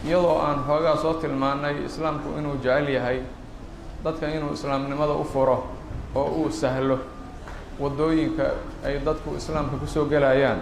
iyadoo aan xoogaa soo tilmaanay islaamku inuu jecel yahay dadka inuu islaamnimada u furo oo uu sahlo waddooyinka ay dadku islaamka kusoo gelayaan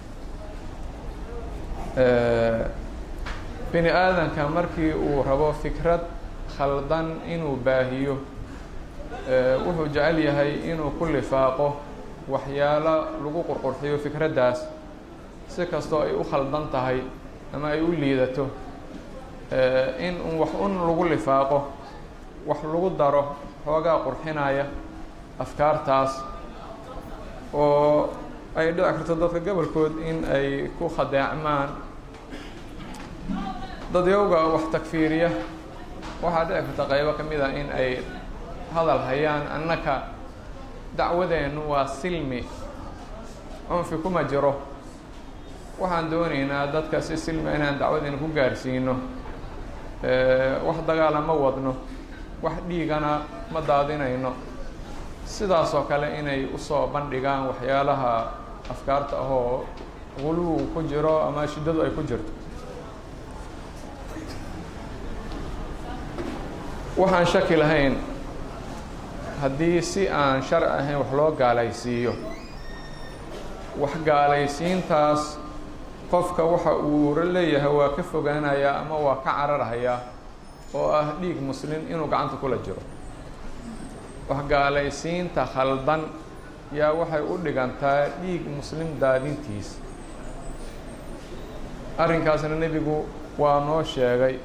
bini aadanka markii uu rabo fikrad khaldan inuu baahiyo wuxuu jecel yahay inuu ku lifaaqo waxyaalo lagu qurqurxiyo fikraddaas si kastoo ay u khaldan tahay ama ay u liidato in wax un lagu lifaaqo wax lagu daro xoogaa qurxinaya afkaartaas oo ay dhici karto dadka gobolkood in ay ku khadeecmaan dadyowga wax takfiiriya waxaa dhici karta qaybo ka mid a in ay hadal hayaan annaka dacwadeennu waa silmi cunfi kuma jiro waxaan doonaynaa dadka si silmi inaan dacwadeena ku gaarsiino wax dagaala ma wadno wax dhiigana ma daadinayno sidaasoo kale inay usoo bandhigaan waxyaalaha afkaarta ahoo guluw ku jiro ama shiddadu ay ku jirto waxaan shaki lahayn haddii si aan sharci ahayn wax loo gaalaysiiyo wax gaalaysiintaas qofka waxa uu leeyahay waa ka fogaanayaa ama waa ka cararhayaa oo ah dhiig muslim inuu gacanta kula jiro wax gaalaysiinta khaldan yaa waxay u dhigantaa dhiig muslim daadintiis arrinkaasna nebigu waa noo sheegay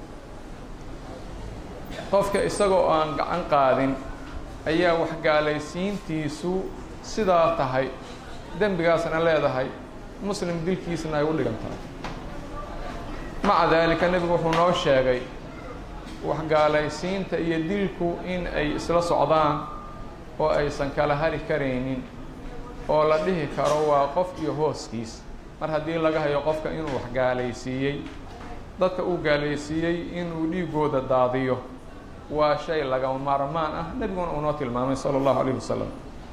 qofka isagoo aan gacan qaadin ayaa wax gaalaysiintiisu sidaa tahay dembigaasna leedahay muslim dilkiisna ay u dhigan tahay maca daalika nebigu wuxuu noo sheegay wax gaalaysiinta iyo dilku in ay isla socdaan oo aysan kala hari karaynin oo la dhihi karo waa qof iyo hooskiis mar haddii laga hayo qofka inuu wax gaalaysiiyey dadka uu gaalaysiiyey inuu dhiigooda daadiyo waa shay lagama maarmaan ah nebiguna uu noo tilmaamay salى اllahu عalيه wasalam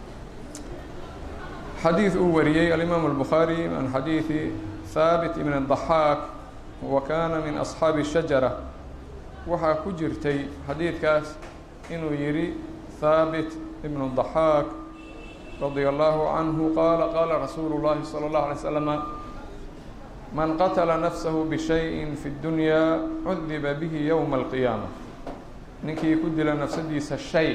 xadiid uu wariyey alimaamu الbukhaarي min xadiidi haabit ibn الضaxaak wa kana min أصxaabi الshajara waxaa ku jirtay xadiidkaas inuu yidhi haabit ibn الضaxaak radي اllahu canhu qaala qaala rasuulu اllahi salى اllahu alay slama man qatla nafsahu bشhayءi fi اdunya cudiba bihi ywma اlqiyaamة ninkii ku dila nafsadiisa shay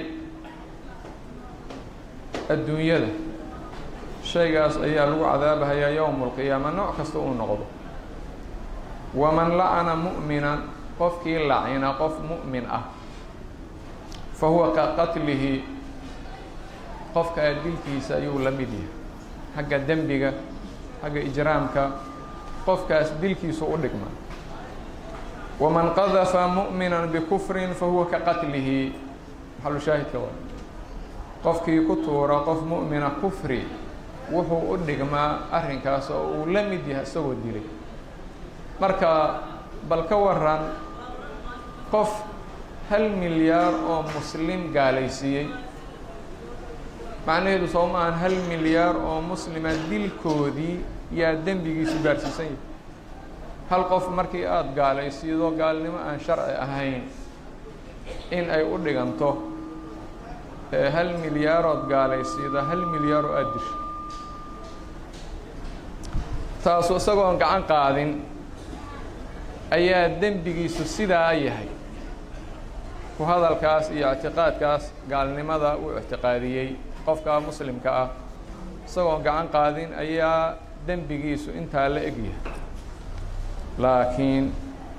adduunyada shaygaas ayaa lagu cadaabahayaa yowma اlqiyaama nooc kasta uu noqdo waman lacana mu'mina qofkii lacina qof mu'min ah fa huwa ka qatlihi qofkaa dilkiisa ayuu la mid yahay xagga dembiga xagga ijraamka qofkaas dilkiisu u dhigma waman qadafa mu'mina bikufrin fahuwa ka qatlihi maxalu shaahidka waa qofkii ku tuura qof mu'mina kufri wuxuu u dhigmaa arrinkaas oo uu la mid yahay isagoo dilay marka bal ka waran qof hal milyaar oo muslim gaalaysiiyey macnaheedu soo ma ahan hal milyaar oo muslima dilkoodii yaa dembigiisu gaarhsiisan yahay hal qof markii aada gaalaysiido gaalnimo aan sharci ahayn in ay u dhiganto hal milyaarood gaalaysiida hal milyaar oo aada disho taasu isagoon gacan qaadin ayaa dembigiisu sidaa yahay ku hadalkaas iyo ictiqaadkaas gaalnimada uu ictiqaadiyey qofka muslimka ah isagoon gacan qaadin ayaa dembigiisu intaa la egyahay laakiin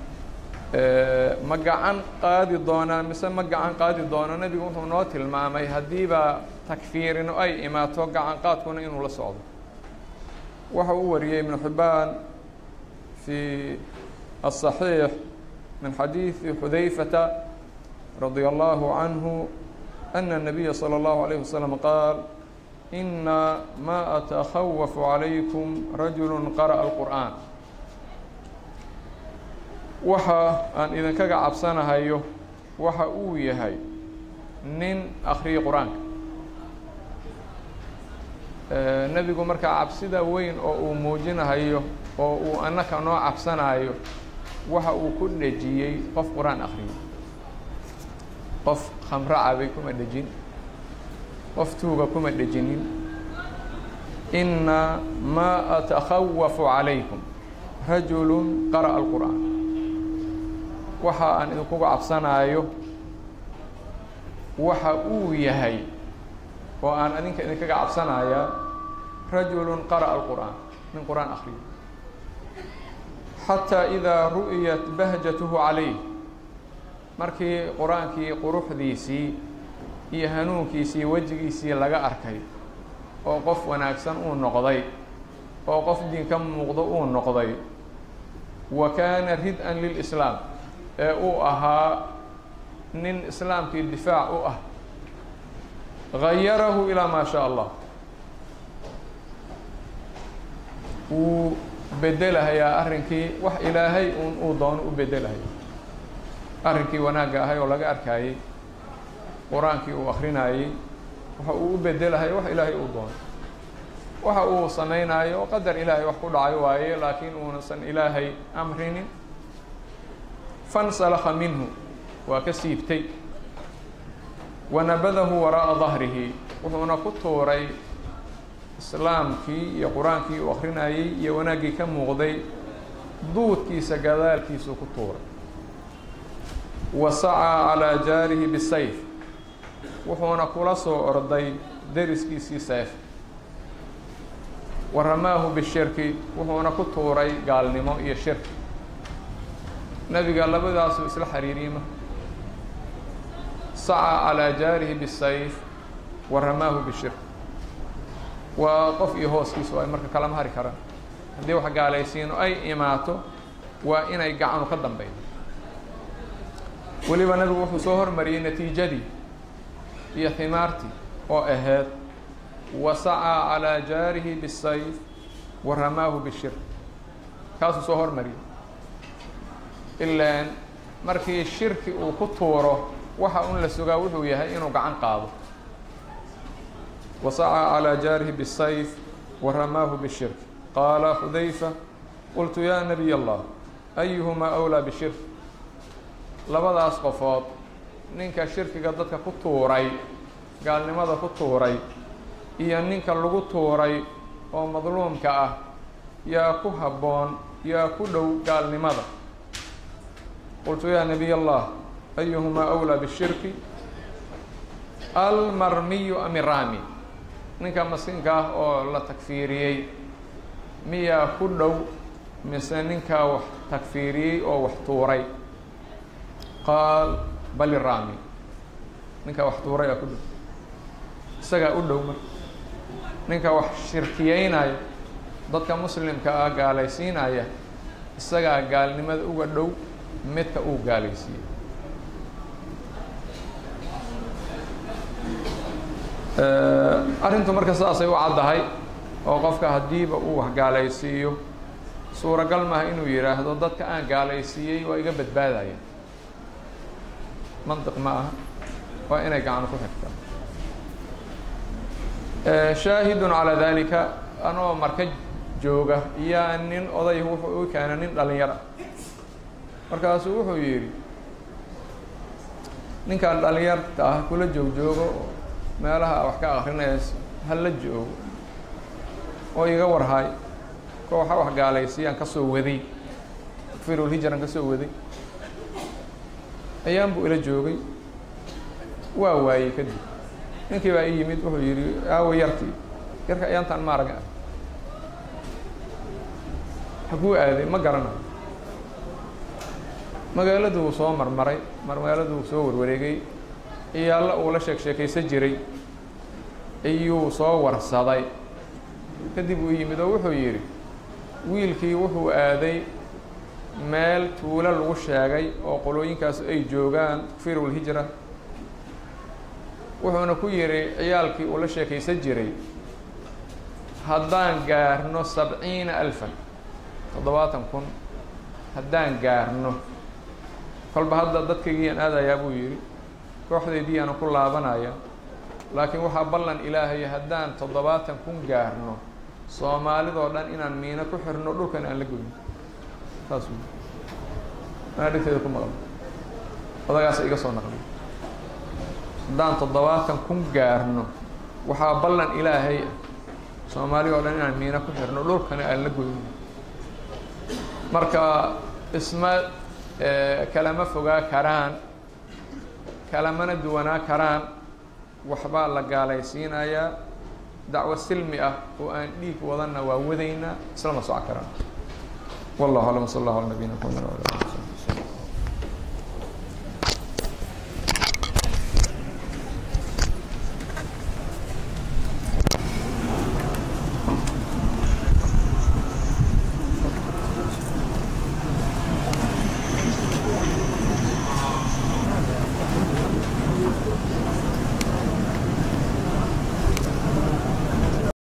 ma gacan qaadi doonaa mise ma gacan qaadi doono nebigu wuxuu noo tilmaamay haddiiba takfiirino ay imaato gacan qaadkuna inuu la socdo waxa uu wariyey ibnu xibbaan fii الصحيح من حديث حذيفة رضي الله عنه أن النبي صلى الله عليه وسلم قال إن ما أتخوف عليكم رجل قرأ القرآن waxa aan idinkaga cabsanahayo waxa uu yahay nin akhriyay qur-aanka nebigu markaa cabsida weyn oo uu muujinahayo oo uu annaka noo cabsanayo waxa uu ku dhejiyey qof qur-aan akhriyay qof khamro cabay kuma dhejin qof tuuga kuma dhejinin inna maa atakhawafu calaykum rajulu qara'a alqur'aan waxa aan idinkuga cabsanaayo waxa uu yahay oo aan adinka idinkaga cabsanayaa rajulu qara'a alqur'aan nin qur'aan akhriyo xataa idaa ru'iyat bahjatuhu calayh markii qur-aankii quruxdiisii iyo hanuunkiisii wejigiisii laga arkay oo qof wanaagsan uu noqday oo qof diin ka muuqdo uu noqday wa kaana rid-an lilislaam ee uu ahaa nin islaamkii difaac u ah gayarahu ilaa maa shaa allah wuu bedelahayaa arrinkii wax ilaahay un uu doono u bedelahaya arrinkii wanaagga ahay oo laga arkayey qur-aankii uu akrinayey waxa uu u bedelahaya wax ilaahay uu doono waxa uu samaynayo qadar ilaahay wax ku dhacay waaye laakiin uunasan ilaahay amrinin fansalakha minhu waa ka siibtay wanabadahu waraa'a dahrihi wuxuuna ku tuuray islaamkii iyo qur-aankii uu akrinayey iyo wanaaggii ka muuqday duudkiisa gadaalkiisuu ku tuuray wa sacaa calaa jaarihi bisayf wuxuuna kula soo orday deriskiisii seef wa ramaahu bishirki wuxuuna ku tuuray gaalnimo iyo shirki nebiga labadaasuu isla xiriiriyma sacaa calaa jaarihi bisayf wa ramaahu bishirk waa qof iyo hooskiisu ay marka kalama hari karaan haddii wax gaalaysiino ay imaato waa inay gacanu ka dambeydo weliba nebigu wuxuu soo hormariyey natiijadii iyo himaartii oo ahayd wa sacaa calaa jaarihi bisayf wa ramaahu bishirk kaasuu soo hormariyey ilaan markii shirki uu ku tuuro waxa un la sugaa wuxuu yahay inuu gacan qaado wa sacaa calaa jaarihi bisayf wa ramaahu bishirk qaala xudayfa qultu yaa nabiy allah ayuhumaa awlaa bishirk labadaas qofood ninka shirkiga dadka ku tuuray gaalnimada ku tuuray iyo ninka lagu tuuray oo madluumka ah yaa ku habboon yaa ku dhow gaalnimada qultu yaa nabiy allah ayuhumaa awlaa bishirki almarmiyu am irami ninka maskiinka ah oo la takfiiriyey miyaa ku dhow mise ninkaa wax takfiiriyey oo wax tuuray qaal bal irami ninkaa wax tuuray aa ku dhow isagaa u dhow marka ninka wax shirkiyeynaya dadka muslimka ah gaalaysiinaya isagaa gaalnimada uga dhow midka uu gaalaysiiyey arrintu marka saasay u caddahay oo qofka haddiiba uu wax gaalaysiiyo suuragal maaha inuu yidhaahdo dadka aan gaalaysiiyey waa iga badbaadaya mantiq ma aha waa inay gacano ku xigtaa shaahidun calaa dalika anoo marka jooga iyaa nin oday wuxuu u keena nin dhalinyara markaasuu wuxuu yidhi ninkaan dhalinyarta ah kula joog joogo meelaha wax ka akrinayas hala joogo oo iga warhay kooxa wax gaalaysiiyaan ka soo waday firulhijaran ka soo waday ayaan buu ila joogay waa waayey kadib ninkii baa ii yimid wuxuu yidhi aawo yarkii yarka ayaantaan ma arag hakuu aaday ma garanayo magaaladuu soo marmaray magaaladuu soo warwareegay iyo alla uu la sheek sheekaysan jiray ayuu soo warsaday kadib uu yimid oo wuxuu yidhi wiilkii wuxuu aaday meel tuulo lagu sheegay oo qolooyinkaas ay joogaan firulhijra wuxuuna ku yidhi ciyaalkii uu la sheekaysan jiray haddaan gaarno sabciina alfan toddobaatan kun haddaan gaarno kolba hadda dadkaygiyaan aadayaa buu yidhi kooxdaydii aana ku laabanaya laakiin waxaa ballan ilaahaya haddaan toddobaatan kun gaarno soomaalidoo dhan inaan miino ku xirno dhulkan aan la goyno saas anaa dhegteeda ku maqlo odagaasa iga soo naqliy haddaan toddobaatan kun gaarno waxaa ballan ilaahay ah soomaali oo dhan inaan miina ku xirno dhulkana aan la goyno marka isma kalama fogaa karaan kalamana duwanaa karaan waxbaa la gaalaysiinayaa dacwo silmi ah oo aan dhiig wadanna waa wadaynaa islama soco karaan wallahu aclam sal allahu ala nabiyina mxamed wala ali